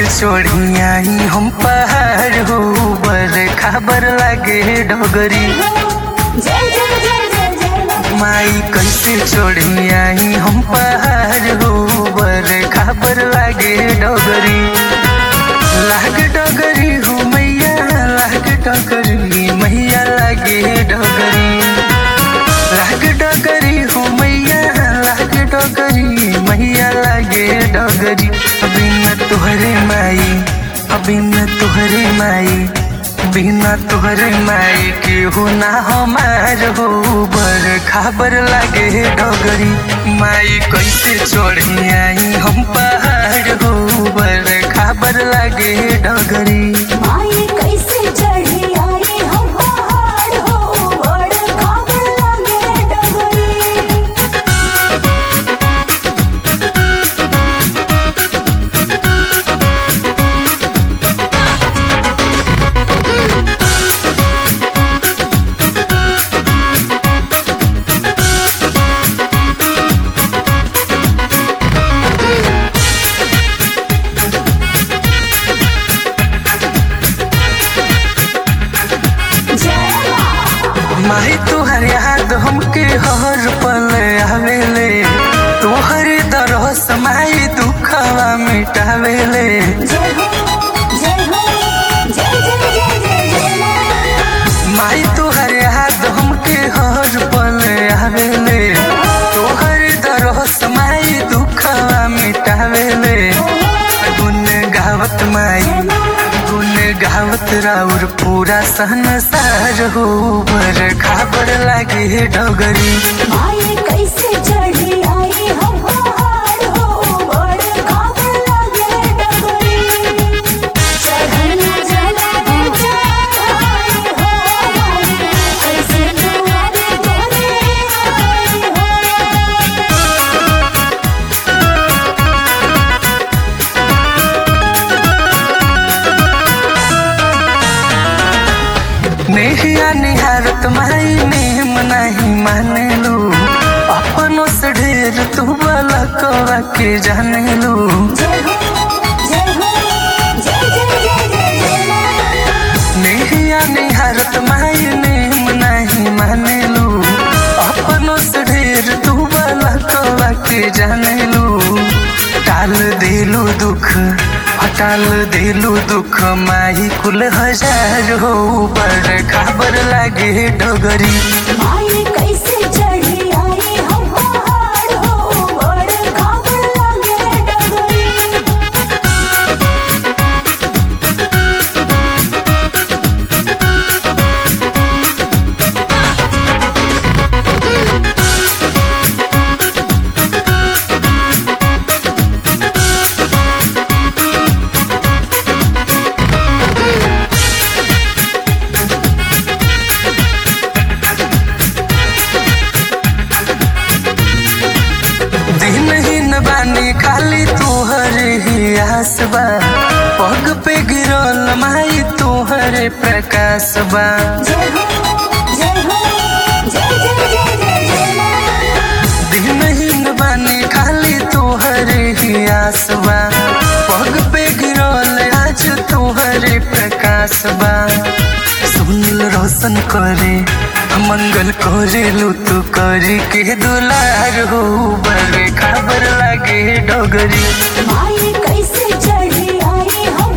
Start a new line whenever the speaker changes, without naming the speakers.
छोड़ी आई हम पहाड़ हो बर खबर लागे डोगरी
जय जय जय जय जय
माई कैसे छोड़ी आई हम पहाड़ हो बर खबर लागे डोगरी लाग डोगरी हो मैया लाग डोगरी मैया लागे डोगरी लाग डोगरी हो मैया लाग डोगरी मैया लागे डोगरी बिना तुहरे माई बिना तुहरे माई बिना तुहरे माई के हो ना हमार हो बर खबर लागे डोगरी माई कैसे छोड़ी आई हम पहाड़ हो बर खबर लागे डोगरी
माई कैसे चढ़ी आई हम पहाड़ हो बड़ खबर लगे डगरी जय माँ
माही तुहर याद हमके हर पल आवेले तुहर दरस माई दुखवा मिटावेले
जय हो जय हो जय जय जय जय जय माँ
माई तुहर याद हमके हर पल आवेले तुहर दरस माई दुखवा मिटावेले गुन गावत माई गुन गावत राउर पूरा संसार हो बर खबर लागे डगरी
माई कैसे चढ़ी आई हम पहाड़ हो बड़ खबर लगे डगरी चढ़ना चला दे चढ़ाई हो माई कैसे तुम्हारे गोरे आई हो
नेहिया निहारत माई नेम नहीं माने लो अपनों से ढेर तू वाला कवा के जाने लो
जय हो जय हो जय जय जय जय जय माँ
नेहिया निहारत माई नेम नहीं माने लो अपनों से ढेर तू वाला कवा के जाने लो टाल देलू दुख हटाल देलू दुख माही कुल हजार हो पर खबर लागे डगरी
माई कैसे चढ़ी आई हम पहाड़ हो बड़ खबर लगे डगरी
दिन ही न बानी खाली तोहर ही आस बा पग पे गिरल माई तोहर प्रकाश बा
जय हो जय हो जय जय जय जय जय माँ
दिन ही न बानी खाली तोहर ही आस बा पग पे गिरल आज तोहर प्रकाश बा सुनील रोशन करे मंगल करे लू तू करी के दुलार हो बड़े खबर लागे डोगरी
माई कैसे चढ़ी आई हम